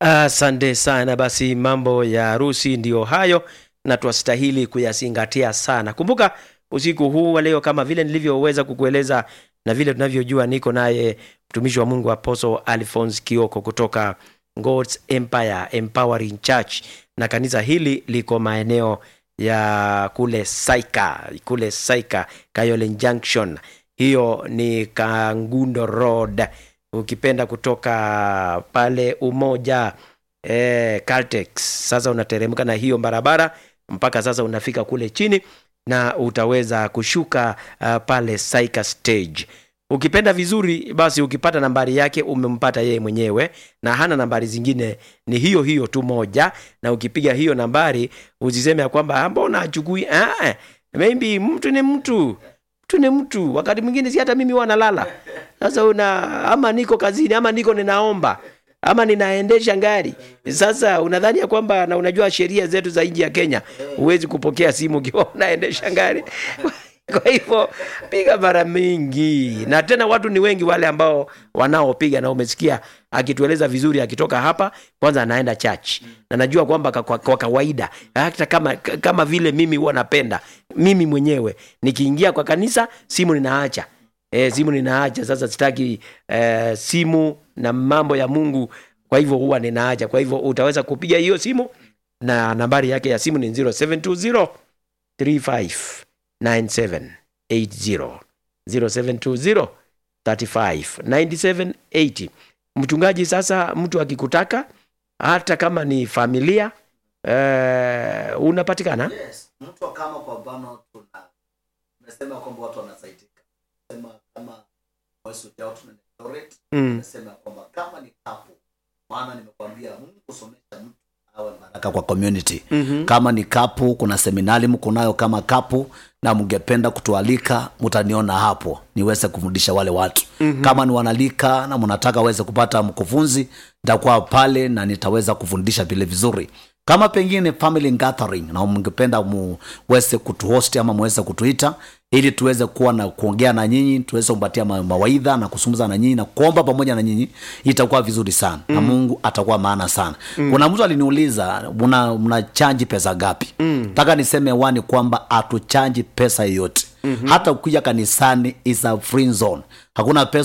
Asante sana. Basi mambo ya harusi ndiyo hayo, na twastahili kuyazingatia sana. Kumbuka usiku huu wa leo, kama vile nilivyoweza kukueleza na vile tunavyojua, niko naye mtumishi wa Mungu Apostle Alphonse Kioko kutoka God's Empire Empowering Church, na kanisa hili liko maeneo ya kule Saika, kule Saika Kayole Junction, hiyo ni Kangundo Road ukipenda kutoka pale Umoja eh, Caltex. Sasa unateremka na hiyo barabara mpaka sasa unafika kule chini na utaweza kushuka uh, pale Saika stage. Ukipenda vizuri basi, ukipata nambari yake umempata yeye mwenyewe, na hana nambari zingine, ni hiyo hiyo tu moja. Na ukipiga hiyo nambari usiseme ya kwamba mbona achukui. Ah, maybe mtu ni mtu mtu ni mtu. Wakati mwingine si hata mimi huwa nalala sasa, una ama niko kazini ama niko ninaomba ama ninaendesha gari. Sasa unadhani ya kwamba na unajua sheria zetu za nchi ya Kenya, huwezi kupokea simu ukiwa unaendesha gari kwa hivyo piga mara mingi, na tena watu ni wengi wale ambao wanaopiga, na umesikia akitueleza vizuri, akitoka hapa kwanza anaenda church, na najua kwamba kwa, kwa kawaida hata kama, kama vile mimi huwa napenda mimi mwenyewe nikiingia kwa kanisa simu ninaacha e, simu ninaacha. Sasa sitaki e, simu na mambo ya Mungu, kwa hivyo huwa ninaacha. Kwa hivyo utaweza kupiga hiyo simu na nambari yake ya simu ni 0720 35 9780 0720 35 9780. Mchungaji, sasa mtu akikutaka hata kama ni familia eh, unapatikana Yes, mtu kama kwa mfano tuna tumesema kwamba watu wanasaidika. Sema kama Voice of Doubt na Eldoret, mm. tumesema kwamba kama ni kapu, maana nimekwambia Mungu somesha mtu awe baraka kwa community. mm-hmm. Kama ni kapu, kuna seminari mko nayo kama kapu na mngependa kutualika, mtaniona hapo niweze kufundisha wale watu mm-hmm. Kama ni wanalika na mnataka weze kupata mkufunzi, nitakuwa pale na nitaweza kufundisha vile vizuri kama pengine family gathering na mngependa muweze kutuhost ama muweze kutuita ili tuweze kuwa na kuongea na nyinyi tuweze kupatia ma- mawaidha na kusumuza na nyinyi na kuomba pamoja na nyinyi itakuwa vizuri sana mm. na mungu atakuwa maana sana mm. kuna mtu aliniuliza mna, mna chanji pesa gapi nataka mm. niseme wani kwamba hatuchanji pesa yoyote mm-hmm. hata ukija kanisani is a free zone hakuna pesa